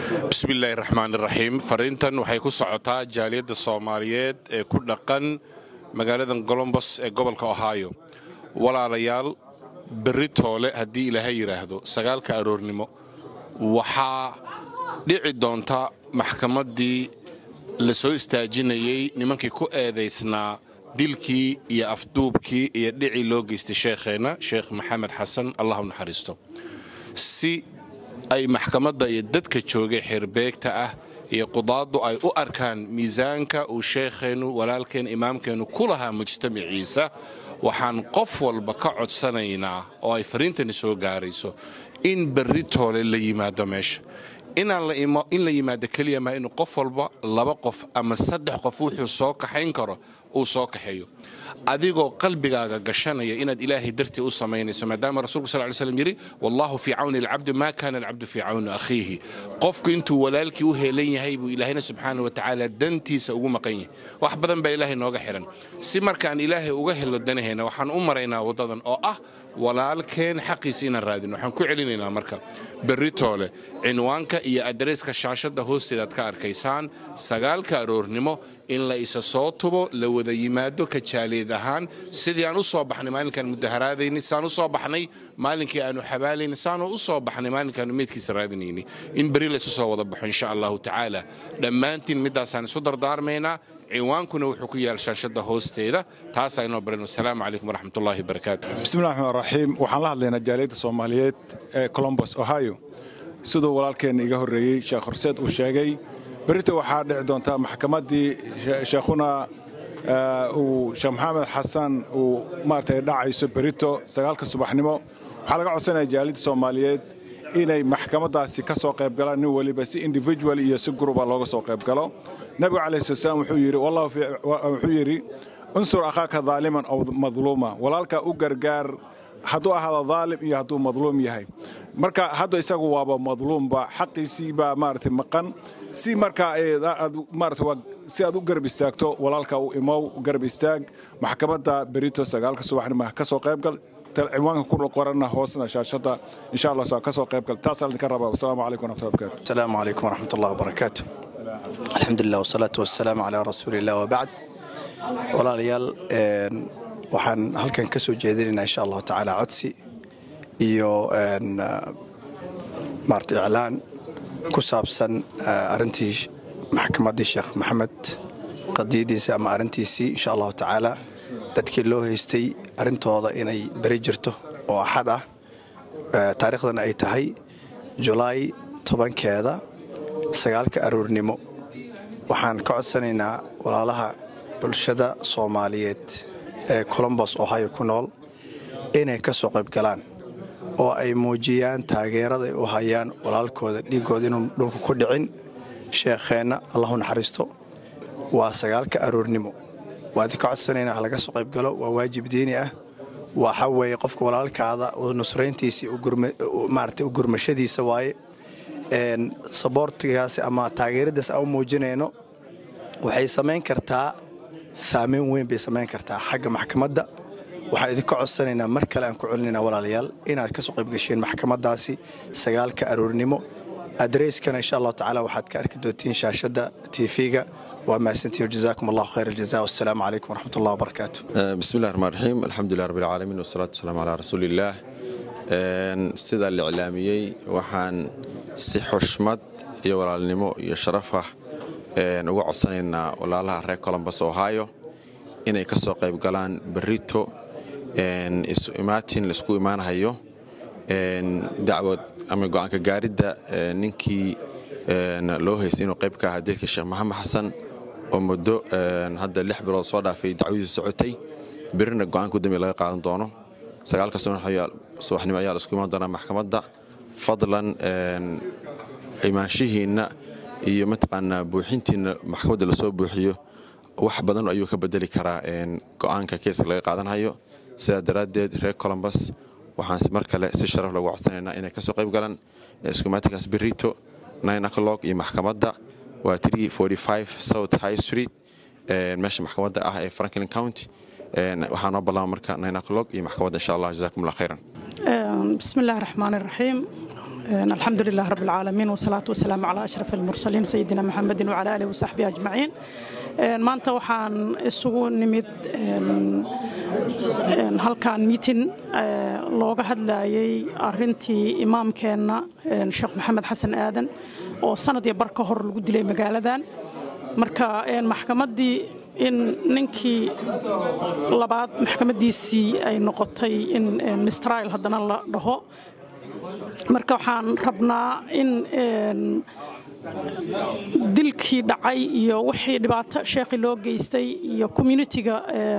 bismillaahi raxmaan iraxiim fariintan waxay ku socotaa jaaliyadda soomaaliyeed ee ku dhaqan magaaladan colombos ee gobolka ohio walaalayaal berri toole haddii ilaahay yidhaahdo sagaalka aroornimo waxaa dhici doonta maxkamaddii la soo istaajinayey nimankii ku eedaysnaa dilkii iyo afduubkii iyo dhicii loo geystay sheekheenna sheekh maxamed xasan allah u naxariisto si ay maxkamadda iyo dadka joogay xeerbeegta ah iyo qudaaddu ay u arkaan miisaanka uu sheekheennu walaalkeen imaamkeennu ku lahaa mujtamaciisa waxaan qof walba ka codsanaynaa oo ay fariintani soo gaarayso in berri toole la yimaado meesha in la yimaado keliya maa inuu qof walba laba qof ama saddex qof wuxuu soo kaxayn karo uu soo kaxeeyo adigoo qalbigaaga gashanaya inaad ilaahay dartii u samaynayso maadaama rasulku sal ly slam yidhi wallaahu fii cawni alcabdi maa kaana alcabdu fii cawni akhiihi qofku intuu walaalkii u heelan yahay buu ilaahayna subxaana wa tacaala dantiisa ugu maqan yahay wax badan baa ilaahay nooga xihan si markaan ilaahay uga helo danaheenna waxaan u maraynaa waddadan oo ah walaalkeen xaqiisa inaan raadino waxaan ku celinaynaa marka berri toole cinwaanka iyo adreeska shaashadda hoosteedaad ka arkaysaan sagaalka aroornimo in la isa soo tubo la wada yimaado ka jaaliid ahaan sidii aan u soo baxnay maalinkaan mudaharaadaynay sidaan u soo baxnay maalinkii aanu xabaalaynay sidaanu u soo baxnay maalinkaanu meydkiisa raadinaynay in berri laysu soo wada baxo insha allahu tacaala dhammaantiin middaasaan isu dardaarmaynaa ciwaankuna wuxuu ku yaal shaashadda hoosteeda taasaa inoo baran wasalaamu calaykum waraxmatullahi wabarakaatu bismillahi raxmaan raxiim waxaan la hadlaynaa jaaliyadda soomaaliyeed ee colombos ohio siduu walaalkeenna iga horreeyey sheekh horseed uu sheegay berrita waxaa dhici doontaa maxkamaddii sheekhuna uu sheekh maxamed xasan uu maaragtay dhacayso berrito sagaalka subaxnimo waxaa laga codsanaya jaaliyadda soomaaliyeed inay maxkamaddaasi ka soo qayb galaan nin weliba si individual iyo si gruba looga soo qayb galo nabigu calayhi salaam wuxuu yidhi wuxuu yidhi unsur akhaaka daaliman aw madluuma walaalka u gargaar hadduu ahaado daalim iyo hadduu madluum yahay marka hadda isagu waaba madluumba xaqiisii baa maaragtay maqan si markaa maarata si aad u garab istaagto walaalka u imow garab istaag maxkamadda berito sagaalka subaxnimo ka soo qaybgal ciwaanka ku qoranna hoosna shaashadda insha allah ka soo qaybgal taasaan idinka rabaa wasalaamu calaykum waraxmatullahi wabarakatu asalaamu calaykum waraxmatullahi wabarakaatu alxamdulilah wasalaatu wasalaamu calaa rasuuliillah wabacd walaalayaal waxaan halkan ka soo jeedinaynaa insha allahu tacaala codsi iyo maarata iclaan ku saabsan arrintii maxkamaddii sheekh maxamed qadiyadiisa ama arrintiisii insha allahu tacaala dadkii loo haystay arrintooda inay beri jirto oo axad ah taariikhdana ay tahay julaay tobankeeda sagaalka aroornimo waxaan ka codsanaynaa walaalaha bulshada soomaaliyeed ee colombos ohio ku nool inay ka soo qayb galaan oo ay muujiyaan taageerada ay u hayaan walaalkooda dhiiggooda inuu dhulka ku dhicin sheekheenna allahu naxariisto waa sagaalka aroornimo waa idinka codsanaynaa ha laga soo qayb galo waa waajib diini ah waxa weeye qofka walaalkaada nusrayntiisii maarata u gurmashadiisa waaye saboortigaas ama taageeradaas aan u muujinayno waxay samayn kartaa saameyn weyn bay samayn kartaa xagga maxkamadda waxaan idinka codsanaynaa mar kale aan ku celinaynaa walaalayaal inaad ka soo qaybgasheen maxkamaddaasi sagaalka aroornimo adreyskana insha allahu tacaala waxaad ka arki doontiin shaashadda tv-ga waa mahadsantihin jazaakum allahu khayr aljaza wassalaamu calaykum waraxmat allah wabarakaatu bismillahi raxmaan raxiim alxamdulilah rabbi alcaalamiin wasalaatu wasalaamu calaa rasuuliillaah sida la iclaamiyey waxaan si xushmad iyo walaalnimo iyo sharaf ah uga codsanaynaa walaalaha reer colombos ohio inay ka soo qayb galaan berrito isu imaatin laisku imaanhayo dacwad ama go'aanka gaaridda ninkii loo haystay inuu qayb ka ahaa dilka sheekh maxamed xasan oo muddo hadda lix bilood soo dhaafay dacwadiisu socotay berrina go'aanka u dambiya laga qaadan doono sagaalka subaxnimo ayaa la isku imaan doonaa maxkamadda fadlan imaanshihiinna iyo mataqaanaa buuxintiinna maxkamadda lasoo buuxiyo wax badan ayuu ka bedeli karaa go'aanka keeska laga qaadanhayo sidaa daraaddeed reer colombos waxaan mar kale si sharaf loogu codsanaynaa inay ka soo qayb galaan iskumaatinkaas berrito nine o'clock iyo maxkamadda waa south high street meesha maxkamadda ah ee franklin county waxaa noo ballama marka nine o'clock iyo maxkamadda insha allah jazakum allah khayran bismi illaahi raxmaan iraxiim الحمد لله رب العالمين والصلاة والسلام على أشرف المرسلين سيدنا محمد وعلى آله وصحبه أجمعين maanta waxaan isugu nimid halkan miitin looga hadlayay arintii imaamkeenna sheekh maxamed xasan aadan oo sanad iyo bar ka hor lagu dilay magaaladan marka maxkamaddii in ninkii labaad maxkamaddiisii ay noqotay in mistrail haddana la dhaho marka waxaan rabnaa in dilkii dhacay iyo wixii dhibaato sheekhi loo geystay iyo communitiga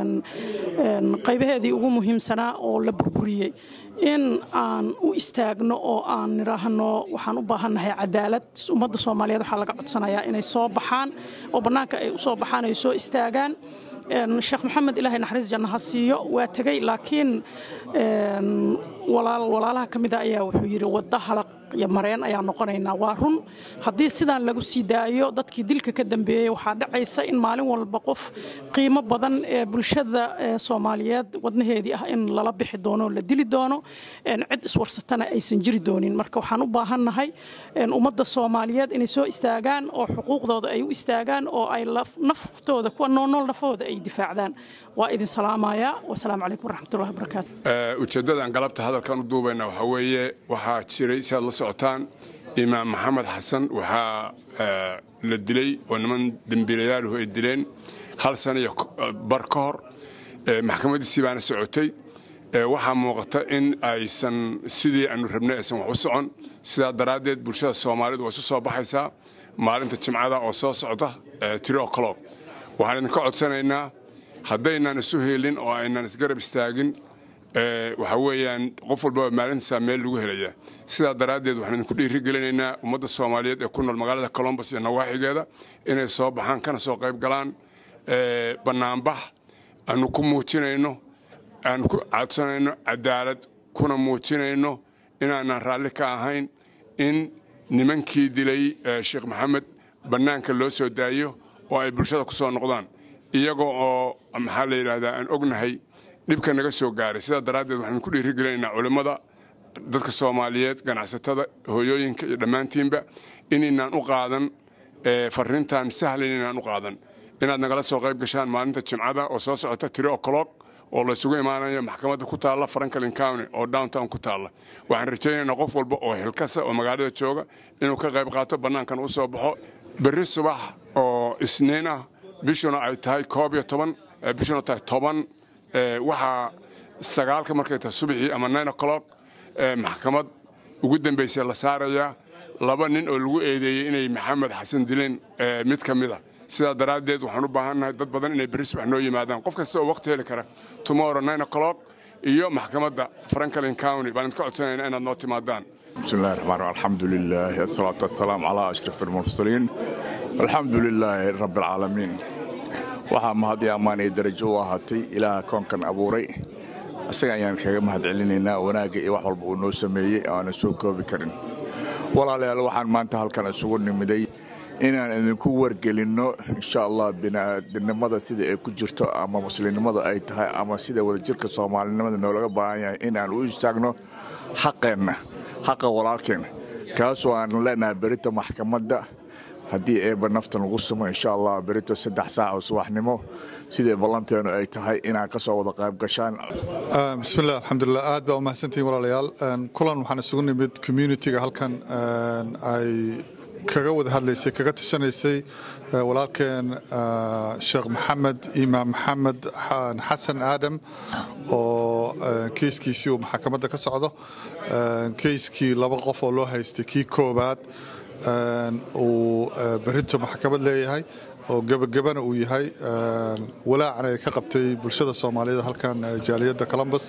qaybaheedii ugu muhiimsanaa oo la burburiyey in aan u istaagno oo aan nidhaahno waxaan u baahannahay cadaalad ummadda soomaaliyeed waxaa laga codsanayaa inay soo baxaan oo bannaanka ay u soo baxaan ay soo istaagaan sheekh maxamed ilaahay naxariis janna ha siiyo waa tegey laakiin walaalaha ka mida ayaa wuxuu yidhi wadda halaq iyo mareen ayaa noqonaynaa waa run haddii sidaan lagu sii daayo dadkii dilka ka dambeeyey waxaa dhacaysa in maalin walba qof qiimo badan ee bulshada soomaaliyeed wadnaheedii ah in lala bixi doono la dili doono cid iswarsatana aysan jiri doonin marka waxaan u baahannahay ummadda soomaaliyeed inay soo istaagaan oo xuquuqdooda ay u istaagaan oo ay naftooda kuwa noolnool nafahooda ay difaacdaan waa idin salaamaya wasalaamu calaykum waraxmatullahi wabarakaatu ujeeddadan galabta hadalkan u duubayna waxaa weeye waxaa jiray si aad la socotaan imaam maxamed xasan waxaa la dilay oo niman dembiilayaaluhu ay dileen hal sana iyo bar ka hor maxkamaddiisii baana socotay waxaa muuqata in aysan sidii aanu rabnay aysan wax u socon sidaa daraaddeed bulshada soomaalidu way isu soo baxaysaa maalinta jimcada oo soo socda tiri o'clock waxaan idinka codsanaynaa haddaynaan isu helin oo aynaan isgarab istaagin waxaa weeyaan qof walbaba maalintiisa meel lagu helaya sidaa daraaddeed waxaan idinku dhiiri gelinaynaa ummadda soomaaliyeed ee ku nool magaalada colombos iyo nawaaxigeeda inay soo baxaan kana soo qayb galaan bannaanbax aanu ku muujinayno aanu ku codsanayno cadaalad kuna muujinayno inaanaan raalli ka ahayn in nimankii dilay sheekh maxamed bannaanka loo soo daayo oo ay bulshada ku soo noqdaan iyagoo oo maxaa la yidhaahdaa aan ognahay dhibka naga soo gaaray sidaa daraaddeed waxaan ku dhiirigelinaynaa culimmada dadka soomaaliyeed ganacsatada hooyooyinka iyo dhammaantiinba inaynaan u qaadan farriintan sahlan inaan u qaadan inaad nagala soo qayb gashaan maalinta jimcada oo soo socota tiri o'clock oo laysugu imaanayo maxkamadda ku taalla franklin county oo downtown ku taalla waxaan rajaynaynaa qof walba oo xilkasa oo magaalada jooga inuu ka qayb qaato bannaankan u soo baxo berri subax oo isniin ah bishuna ay tahay koob iyo toban bishuna tahay toban waxaa sagaalka markay tahay subaxii ama nine o'clock maxkamad ugu dambaysa la saarayaa laba nin oo lagu eedeeyey inay maxamed xasan dileen mid ka mid a sidaa daraaddeed waxaan u baahannahay dad badan inay berri subax noo yimaadaan qof kasta oo waqti heli kara tomorrow nine o'clock iyo maxkamadda franklin county baan idinka codsanayna inaad noo timaadaan بسم الله الرحمن الرحيم الحمد لله الصلاة والسلام على أشرف المرسلين الحمد لله رب العالمين waxaa mahad iyo ammaan iyo darajo u ahaatay ilaaha koonkan abuuray isaga ayaan kaga mahad celinaynaa wanaagga iyo wax walba uu noo sameeyey oo aanan soo koobi karin walaalayaal waxaan maanta halkan isugu nimiday inaan idinku wargelinno insha allah bini'aadinimada sida ay ku jirto ama muslimnimada ay tahay ama sida wadajirka soomaalinimada noolaga baahan yahay inaan u istaagno xaqeenna xaqa walaalkeenna kaasoo aan leenahay berita maxkamadda haddii eeba naftan lagu sumo insha allah berito saddex saac oo subaxnimo sidai ballanteenu ay tahay inaan ka soo wada qayb gashaan bismillah alxamdulilah aad baa umahadsantihiin walaalayaal kulan waxaan isugu nimid communitiga halkan ay kaga wada hadlaysay kaga tashanaysay walaalkeen sheekh maxamed imaam maxamed xasan aadam oo keiskiisii uu maxkamadda ka socdo keiskii laba qof oo loo haystay kii koobaad uu berinto maxkamad leeyahay oo gebagabana uu yahay walaacana ay ka qabtay bulshada soomaaliyeed halkan jaaliyadda columbus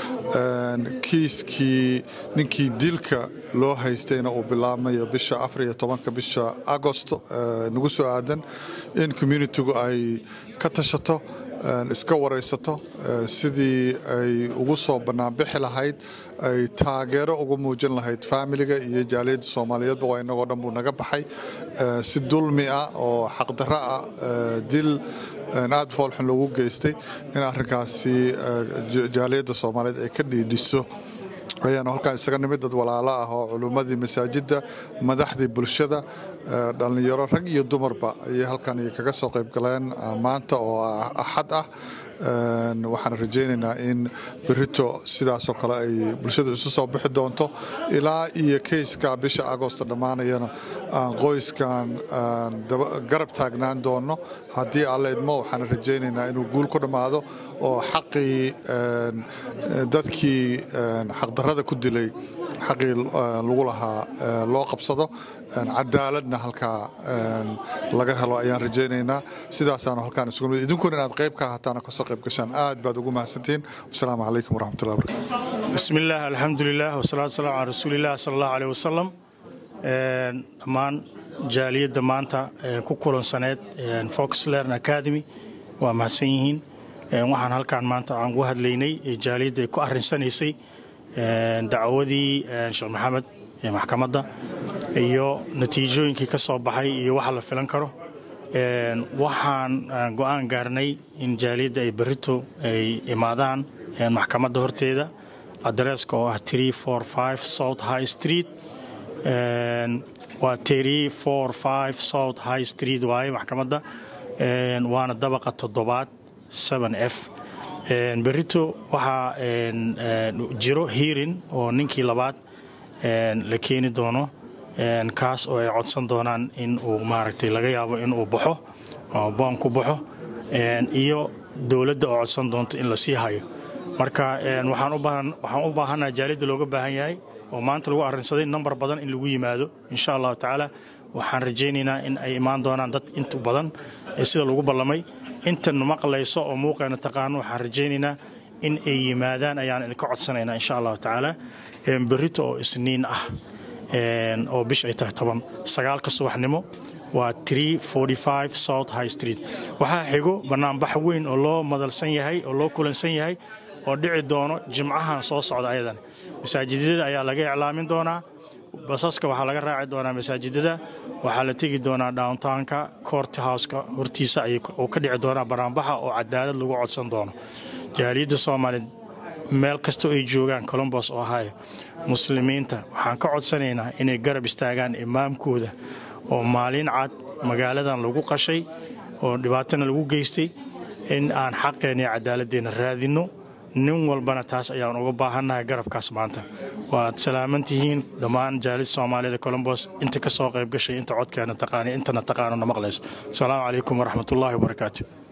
kiiskii ninkii dilka loo haystayna uu bilaabmayo bisha afar iyo tobanka bisha agosto nagu soo aadan in communitigu ay ka tashato iska waraysato sidii ay ugu soo bannaanbixi lahayd ay taageero ugu muujin lahayd faamiliga iyo jaaliyadda soomaaliyeedba waa inagoo dhan buu naga baxay si dulmi ah oo xaqdarro ah dil aad foolxun loogu geystay in arrinkaasi jaaliyadda soomaaliyeed ay ka dhiidhiso ayaanu halkaan isaga nimid dad walaalo ah oo culummadii masaajidda madaxdii bulshada dhallinyaro rag iyo dumarba ayay halkan kaga soo qayb galeen maanta oo axad ah waxaan rajaynaynaa in berito sidaasoo kale ay bulshadu isu soo bixi doonto ilaa iyo keyska bisha agoosto dhammaanayana aan qoyskan garab taagnaan doono haddii alle idmo waxaan rajaynaynaa inuu guul ku dhammaado oo xaqii dadkii xaqdarrada ku dilay xaqii lagu lahaa loo qabsado cadaaladna halkaa laga helo ayaan rajaynaynaa sidaasaanu halkaan isugu nimid idinkuna inaad qayb ka ahataana kasoo qayb gashaan aad baad ugu mahadsantihiin wasalaamu calaykum waraxmatullahi barakatu bismi illaah alxamdulilah wasalaatu wasalaamu calaa rasuuliillah sala allahu aleyh wasalam dhammaan jaaliyadda maanta ku kulansaneed fox learn academy waa mahadsan yihiin waxaan halkaan maanta aan ugu hadlaynay jaaliyadda ay ku arrinsanaysay dacwadii sheekh maxamed ee maxkamadda iyo natiijooyinkii ka soo baxay iyo waxa la filan karo waxaan go'aan gaarnay in jaaliyadda ay berrito ay imaadaan maxkamadda horteeda adreeska oo ah south high street waa south high street waaye maxkamadda waana dabaqa toddobaad f berrito waxaa jiro hiirin oo ninkii labaad la keeni doono kaas oo ay codsan doonaan in uu maaragtay laga yaabo in uu baxo oo boon ku baxo iyo dowladda oo codsan doonto in la sii hayo marka waxaan u baahannaha jaaliyadda looga baahan yahay oo maanta lagu arrinsaday nambar badan in lagu yimaado insha allahu tacaala waxaan rajaynaynaa in ay imaan doonaan dad inta badan sida lagu ballamay intan maqlayso oo muuqeena taqaano waxaan rajaynaynaa in ay yimaadaan ayaan idinka codsanaynaa insha allahu tacaala berrito oo isniin ah oo bish ay tahay toban sagaalka subaxnimo waa south high street waxaa xigo bannaanbax weyn oo loo madalsan yahay oo loo kulansan yahay oo dhici doono jimcahan soo socda ayadan masaajidada ayaa laga iclaamin doonaa basaska waxaa laga raaci doonaa masaajidada waxaa la tegi doonaa downtownka court houseka hortiisa uu ka dhici doonaa banaanbaxa oo cadaalad lagu codsan doono jaaliyadda soomaaliyeed meel kastoo ay joogaan colombos ohio muslimiinta waxaan ka codsanaynaa inay garab istaagaan imaamkooda oo maalin cad magaaladan lagu qashay oo dhibaatana lagu geystay in aan xaqeenna iyo cadaaladeenna raadinno nin walbana taas ayaan uga baahannahay garabkaas maanta waad salaaman tihiin dhammaan jaalid soomaaliyada colombos inta ka soo qayb gashay inta codkeena taqaana intana taqaanona maqlayso asalaamu calaykum waraxmatullaahi wabarakaatu